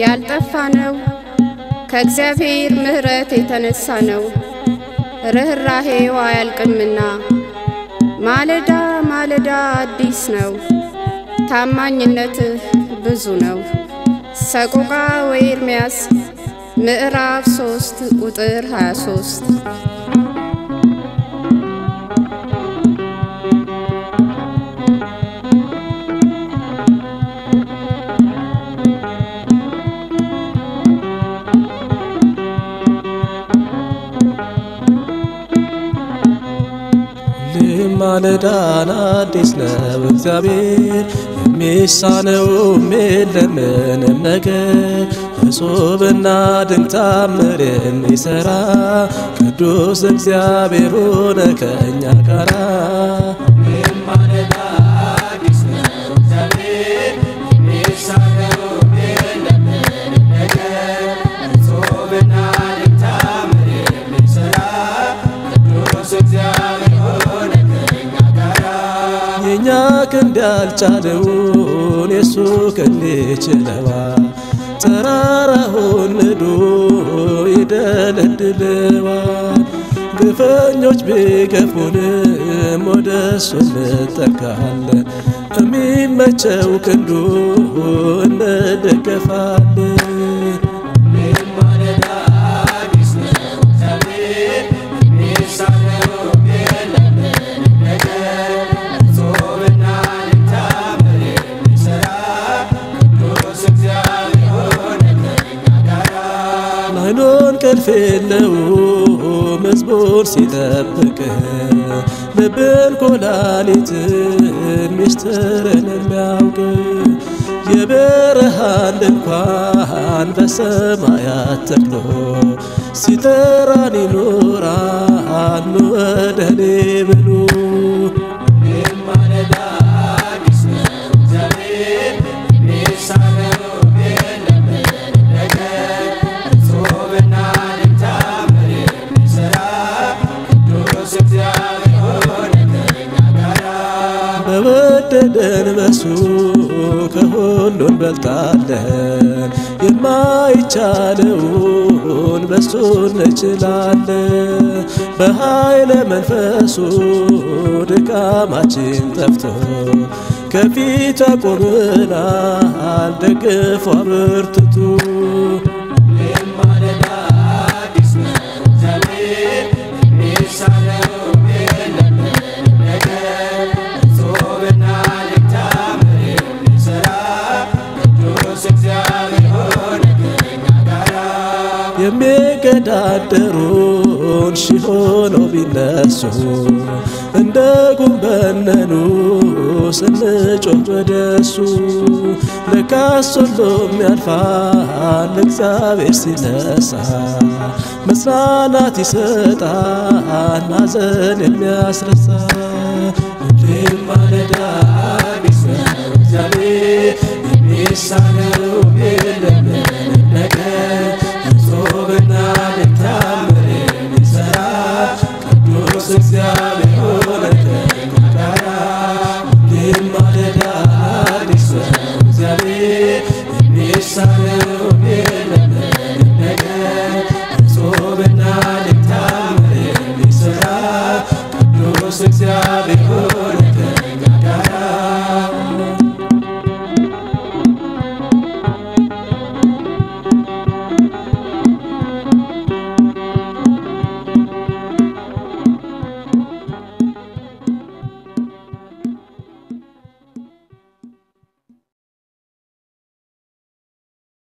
ያልጠፋ ነው ከእግዚአብሔር ምሕረት የተነሳ ነው። ርኅራሄው አያልቅምና ማለዳ ማለዳ አዲስ ነው። ታማኝነትህ ብዙ ነው። ሰቆቃ ወኤርምያስ ምዕራፍ 3 ቁጥር 23 ማለዳን አዲስ ነው እግዚአብሔር የሚሳነውም የለም ምንም ነገር እጹብና ድንቅ ታምር የሚሠራ ቅዱስ እግዚአብሔር ሆነ ከእኛ ጋራ የእኛ ክንድ ያልቻለውን የሱ ክንድ ይችለዋል። ተራራውን ንዶ ይደለድለዋል። ግፈኞች ቢገፉንም ወደ እሱ እንጠጋለን። የሚመቸው ክንዱ እንደገፋለን። አይኖን ቅልፍ የለውም መዝሙር ሲጠብቅ ልብን ኮላሊትን ሚስጥርን የሚያውቅ የበረሃን ድንኳን በሰማያት ተክሎ ሲጠራን ይኖራል ኑ ወደ እኔ ብሉ በወደደን በሱ ከሁሉ እንበልጣለን። የማይቻለውን በሱ እንችላለን። በኃይለ መንፈሱ ድካማችን ጠፍቶ ከፊት አቆምናል ደግፎ አበርትቶ የሚገዳደሩን ሺህ ሆነው ቢነሱ እንደ ጉንበነኑ ስንጮህ ወደሱ ለካስ ሁሉም ያልፋል እግዚአብሔር ሲነሳ መጽናናት ይሰጣል ሐዘን የሚያስረሳ ሁሌም ማለዳ አዲስ ነው እግዚአብሔር የሚሳነው የለም